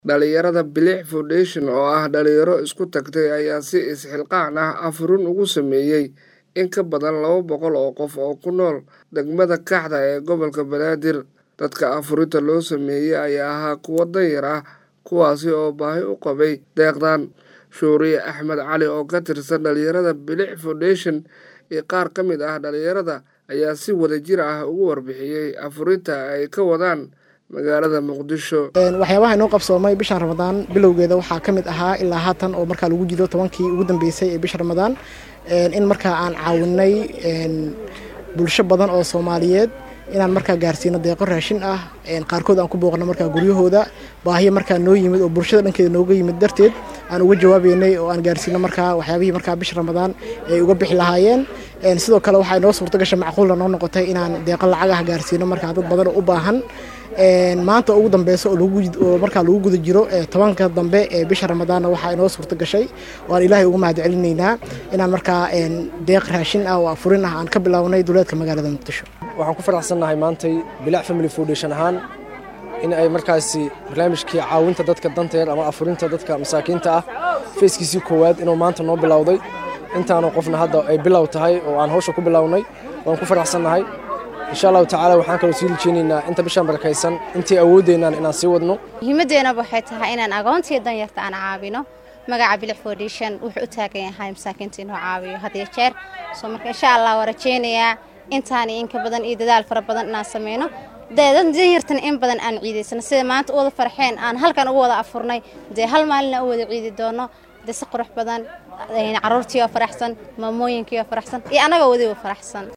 Dhalinyarada Bilix Foundation oo ah dhalinyaro isku tagtay ayaa si isxilqaan ah afurin ugu sameeyay in ka badan laba boqol oo qof oo ku nool degmada Kaxda ee gobolka Banaadir. Dadka afurinta loo sameeyay ayaa ahaa kuwo danyar ah kuwaasi oo baahi u qabay deeqdan. Shuuriye Axmed Cali oo ka tirsan dhalinyarada Bilix Foundation iyo qaar ka mid ah dhalinyarada ayaa si wadajir ah uga warbixiyay afurinta ay ka wadaan magaalada Muqdisho. waxyaabaha inoo qabsoomay bishan ramadaan bilowgeeda waxaa ka mid ahaa ilaa haatan oo markaa lagu jiro tobankii ugu dambeysay ee bisha ramadaan in markaa aan caawinay bulsho badan oo soomaaliyeed inaan markaa gaarsiino deeqo raashin ah qaarkood aan ku booqno markaa guryahooda baahiyo markaa noo yimid oo bulshada dhankeeda nooga yimid darteed aan uga jawaabeynay oo aan gaarsiino markaa waxyaabihii markaa bisha ramadaan ay uga bixi lahaayeen sidoo kale waxaa inoo suurto gasha macquulna noo noqotay inaan deeqo lacag ah gaarsiino markaa dad badan oo u baahan maanta ugu dambeysa oo markaa lagu guda jiro tobanka dambe ee bisha ramadaanna waxaa inoo suurto gashay oo aan ilaahay uga mahad celinaynaa inaan markaa deeq raashin ah oo afurin ah aan ka bilownay duleedka magaalada muqdisho waxaan ku faraxsannahay maantay bilac family foundation ahaan in ay markaasi barnaamijkii caawinta dadka danteer ama afurinta dadka masaakiinta ah feeskiisii koowaad inuu maanta noo bilowday intaanu qofna hadda ay bilow tahay oo aan hawsha ku bilownay waan ku faraxsannahay insha allahu tacaala waxaan kaloo sii rajeynaynaa inta bishaan barakaysan intii awoodeynaan inaan sii wadno muhiimaddeenaba waxay tahay inaan agoontii danyarta aan caawino magaca bilix foundation wuxuu u taagan yahay masaakiinta inuu caawiyo had iyo jeer soo marka insha allah waa rajeynayaa intaani inka badan iyo dadaal fara badan inaan sameyno deedan danyartan in badan aan ciidaysano sida maanta u wada farxeen aan halkan ugu wada afurnay dee hal maalina u wada ciidi doono dee si qurux badan caruurtii oo faraxsan maamooyinkii oo faraxsan iyo annagoo wadiba faraxsan